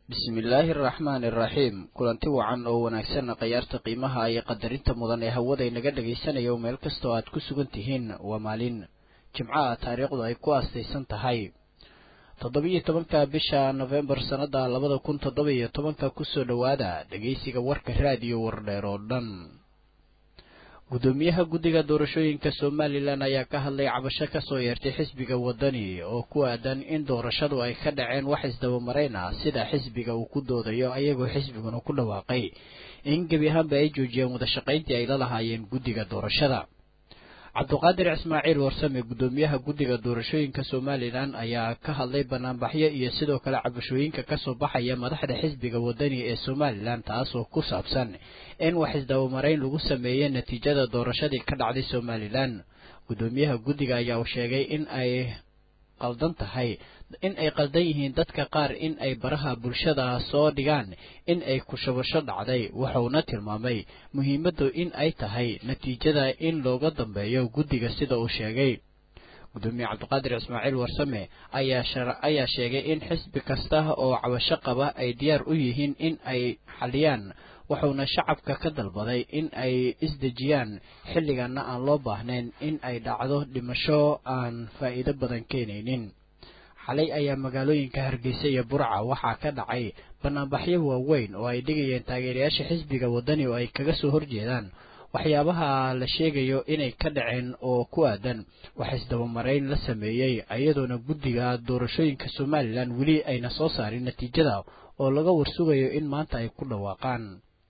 bismillaahi araxmaani araxiim kulanti wacan oo wanaagsan khayaarta qiimaha iyo qadarinta mudan ee hawada inaga dhagaysanayo meel kastoo aad ku sugan tihiin waa maalin jimcaha taariikhdu ay ku aastaysan tahay toddobiyo tobanka bisha nofembar sannada labada kun toddoba-iyo tobanka kusoo dhowaada dhegeysiga warka raadiyo wardheer oo dhan gudoomiyaha guddiga doorashooyinka somalilan ayaa ka hadlay cabasho kasoo yeertay xisbiga wadani oo ku aadan in doorashadu ay ka dhaceen wax isdabamarayn ah sida xisbiga uu ku doodayo ayagoo xisbiguna ku dhawaaqay in gebi ahaanba ay joojiyeen wadashaqayntii ay la lahaayeen guddiga doorashada cabduqaadir ismaaciil warsame gudoomiyaha guddiga doorashooyinka somalilan ayaa ka hadlay banaanbaxyo iyo sidoo kale cabashooyinka kasoo baxaya madaxda xisbiga wadani ee somalilan taasoo ku saabsan in wax isdabamarayn lagu sameeyey natiijada doorashadii ka dhacday somalilan gudoomiyaha guddiga ayaa sheegay in ay qaldan tahay in ay qaldan yihiin dadka qaar in ay baraha bulshada soo dhigaan in ay kushabasho dhacday wuxuuna tilmaamay muhiimaddu in ay tahay natiijada in looga dambeeyo guddiga sida uu sheegay gudoomiye cabdiqaadir ismaaciil warsame ayaa sheegay in xisbi kasta oo cabasho qaba ay diyaar u yihiin in ay xaliyaan wuxuuna shacabka ka dalbaday in ay isdejiyaan xilliganna aan loo baahnayn in ay dhacdo dhimasho aan faa'iido badan keenaynin xalay ayaa magaalooyinka hargeysa iyo burca waxaa ka dhacay banaanbaxyo waaweyn oo ay dhigayeen taageerayaasha xisbiga wadani oo ay kaga soo horjeedaan waxyaabaha la sheegayo inay ka dhaceen oo ku aadan wax isdabamarayn la sameeyey iyadoona guddiga doorashooyinka somalilan weli ayna soo saarin natiijada oo laga warsugayo in maanta ay ku dhawaaqaan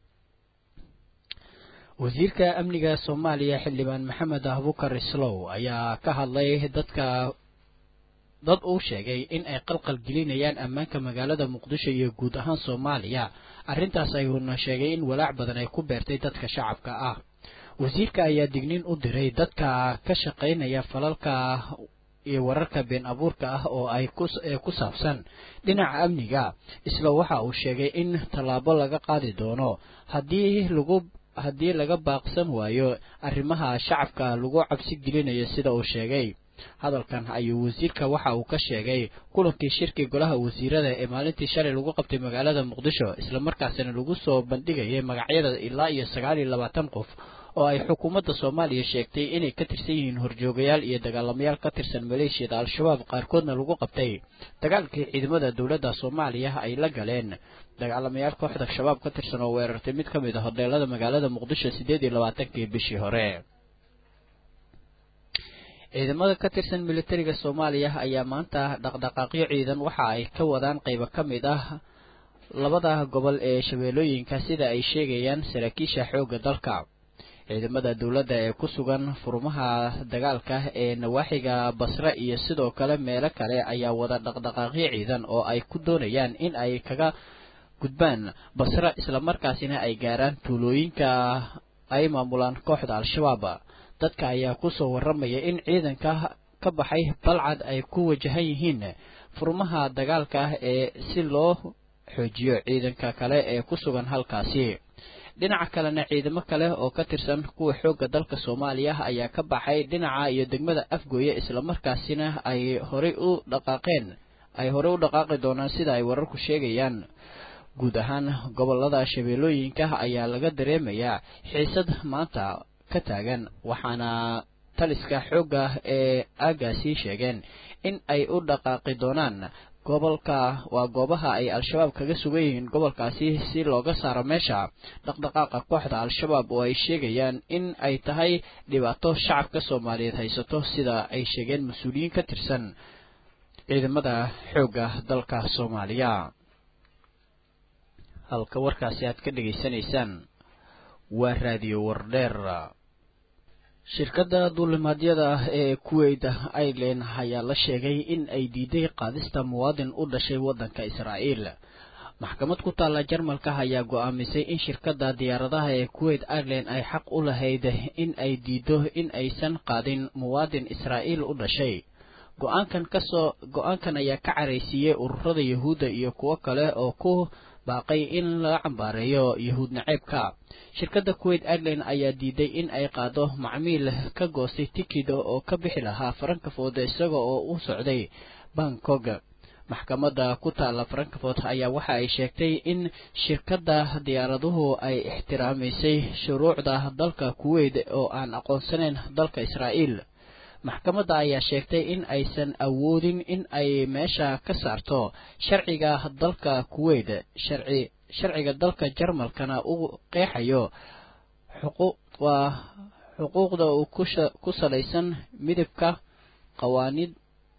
wasiirka amniga soomaaliya xildhibaan maxamed abukar islow ayaa ka hadlay dadka dad uu sheegay in ay qalqal gelinayaan ammaanka magaalada muqdisho iyo guud ahaan soomaaliya arrintaas ayuuna sheegay in walaac badan ay ku beertay dadka shacabka ah wasiirka ayaa digniin u diray dadka ka shaqaynaya falalka iyo wararka been abuurka ah oo ay ee ku saabsan dhinaca amniga isla waxa uu sheegay in tallaabo laga qaadi doono haddii lagu haddii laga baaqsan waayo arrimaha shacabka lagu cabsi gelinayo sida uu sheegay hadalkan ayuu wasiirka waxa uu ka sheegay kulankii shirkii golaha wasiirada ee maalintii shalay lagu qabtay magaalada muqdisho islamarkaasina lagu soo bandhigayay magacyada ilaa iyo sagaal iyo labaatan qof oo ay xukuumadda soomaaliya sheegtay inay ka tirsan yihiin horjoogayaal iyo dagaalamayaal ka tirsan maleeshiyada al-shabaab qaarkoodna lagu qabtay dagaalkii ciidamada dowladda soomaaliya ay la galeen dagaalamayaal kooxda shabaab ka tirsan oo weerartay mid ka mid a hodheelada magaalada muqdisho siddeed iyo labaatankii bishii hore ciidamada ka tirsan militariga soomaaliya ayaa maanta dhaqdhaqaaqyo ciidan waxa ay ka wadaan qaybo ka mid ah labada gobol ee shabeellooyinka sida ay sheegayaan saraakiisha xoogga dalka ciidamada dowladda ee ku sugan furmaha dagaalka ee nawaaxiga basre iyo sidoo kale meelo kale ayaa wada dhaqdhaqaaqyo ciidan oo ay ku doonayaan in ay kaga gudbaan basre islamarkaasina ay gaaraan tuulooyinka ay maamulaan kooxda al-shabaab dadka ayaa kusoo warramaya in ciidanka ka baxay balcad ay ku wajahan yihiin furmaha dagaalka ee si loo xoojiyo ciidanka kale ee ku sugan halkaasi dhinaca kalena ciidamo kale oo ka tirsan kuwa xoogga dalka soomaaliya ayaa ka baxay dhinaca iyo degmada afgooye islamarkaasina ay horey u dhaqaaqeen ay horey u dhaqaaqi doonaan sida ay wararku sheegayaan guud ahaan gobolada shabeellooyinka ayaa laga dareemayaa xiisad maanta ka taagan waxaana taliska xoogga ee aagaasi sheegeen in ay u dhaqaaqi doonaan gobolka waa goobaha ay al-shabaab kaga sugan yihiin gobolkaasi si looga saaro meesha dhaqdhaqaaqa kooxda al-shabaab oo ay sheegayaan in ay tahay dhibaato shacabka soomaaliyeed haysato sida ay sheegeen mas-uuliyiin ka tirsan ciidamada xoogga dalka soomaaliya halka warkaasi aad ka dhegaysanaysaan waa raadiyo wardheer shirkadda duulimaadyada ee kuweyt ireland ayaa la sheegay in ay diiday qaadista muwaadin u dhashay waddanka israa'iil maxkamad ku taalla jarmalka ayaa go'aamisay in shirkadda diyaaradaha ee kuweyt ireland ay xaq u lahayd in ay diido in aysan qaadin muwaadin israa'iil u dhashay go-aankan kasoo go-aankan ayaa ka caraysiiyey ururada yahuudda iyo kuwo kale oo ku baaqay in laga cambaareeyo yahuud naceebka shirkadda kuwait airline ayaa diiday in ay qaado macmiil ka goostay tikid oo ka bixi lahaa faranka fooda isaga oo u socday bangkok maxkamadda ku taalla frankfort ayaa waxa ay sheegtay in shirkadda diyaaraduhu ay ixtiraamaysay shuruucda dalka kuweyt oo aan aqoonsanayn dalka israa'iil maxkamadda ayaa sheegtay in aysan awoodin in ay meesha ka saarto sharciga dalka kuweyt sharci sharciga dalka jarmalkana uu qeexayo xuquuq waa xuquuqda uu ku salaysan midabka qawaaniid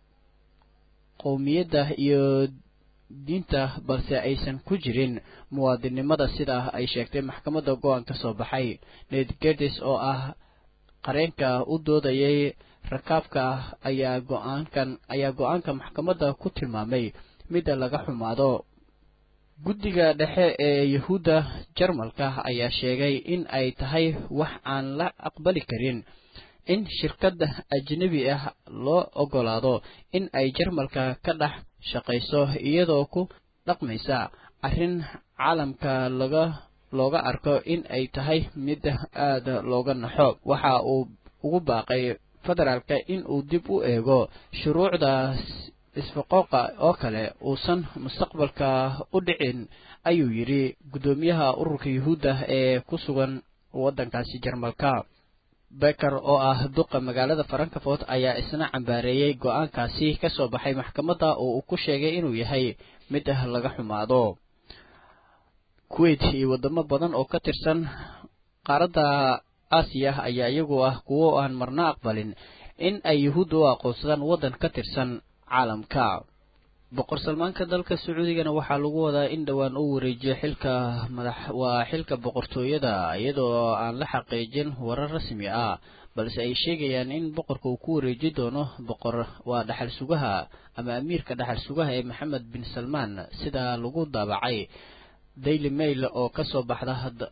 qowmiyadda iyo diinta balse aysan ku jirin muwaadinnimada sidaa ay sheegtay maxkamadda go-aan ka soo baxay ned gerdes oo ah qareenka u doodayay rakaabka ayaa go-aankan ayaa go-aanka maxkamadda ku tilmaamay midda laga xumaado guddiga dhexe ee yuhuudda jarmalka ayaa sheegay in ay tahay wax aan la aqbali karin in shirkad ajnebi ah loo oggolaado in ay jarmalka ka dhex shaqayso iyadoo ku dhaqmaysa arrin caalamka laga looga arko in ay tahay mid aada looga naxo waxa uu ugu baaqay federaalka in uu dib u eego shuruucda isfaqooqa oo kale uusan mustaqbalka u dhicin ayuu yidhi guddoomiyaha ururka yuhuudda ee ku sugan waddankaasi jarmalka beker oo ah duqa magaalada frankfort ayaa isna cambaareeyey go-aankaasi ka soo baxay maxkamadda oo uu ku sheegay inuu yahay mid laga xumaado kuwait iyo waddamo badan oo ka tirsan qaaradda aasiya ayaa iyagu ah kuwo aan marna aqbalin in ay yuhuudda u aqoonsadaan waddan ka tirsan caalamka boqor salmaanka dalka sacuudigana waxaa lagu wadaa in dhowaan uu wareejiyo xilka madax waa xilka boqortooyada iyadoo aan la xaqiijin warar rasmi ah balse ay sheegayaan in boqorka uu ku wareeji doono boqor waa dhaxal sugaha ama amiirka dhaxal sugaha ee maxamed bin salmaan sida lagu daabacay daily mail oo kasoo baxda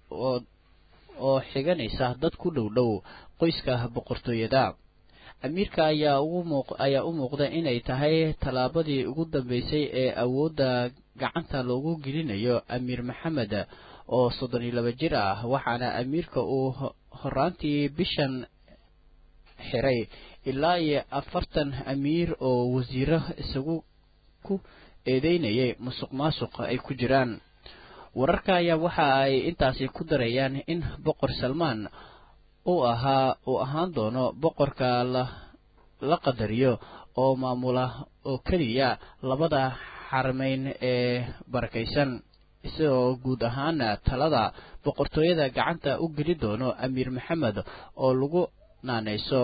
oo xiganaysa dad ku dhow dhow qoyska boqortooyada amiirka ayaa ugu muuq ayaa u muuqda inay tahay tallaabadii ugu dambeysay ee awoodda gacanta loogu gelinayo amiir maxamed oo soddon iyo laba jir ah waxaana amiirka uu horaantii bishan xiray ilaa iyo afartan amiir oo wasiiro isagu ku eedeynayay musuq maasuq ay ku jiraan wararka ayaa waxa ay intaasi ku darayaan in boqor salmaan uu ahaa uu ahaan doono boqorka la la qadariyo oo maamula oo keliya labada xarmeyn ee barakaysan isagoo guud ahaana talada boqortooyada gacanta u geli doono amiir maxamed oo lagu naanayso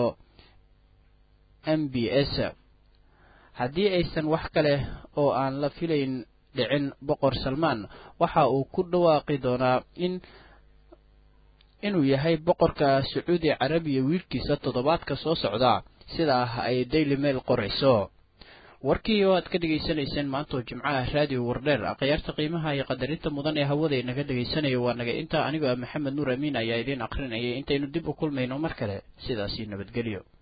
m b s haddii aysan wax kale oo aan la filayn dhicin boqor salmaan waxa uu ku dhawaaqi doonaa in inuu yahay boqorka sacuudi carabiya wiilkiisa toddobaadka soo socda sidaa ay daily mail qorayso warkii oo aad ka dhegaysanayseen maantoo jimcaha raadiyo wardheer akhyaarta qiimaha iyo qadarinta mudan ee hawada inaga dhegaysanayo waa naga intaa anigoo ah maxamed nuur amiin ayaa idiin akrinayay intaynu dib u kulmayno mar kale sidaasi nabadgelyo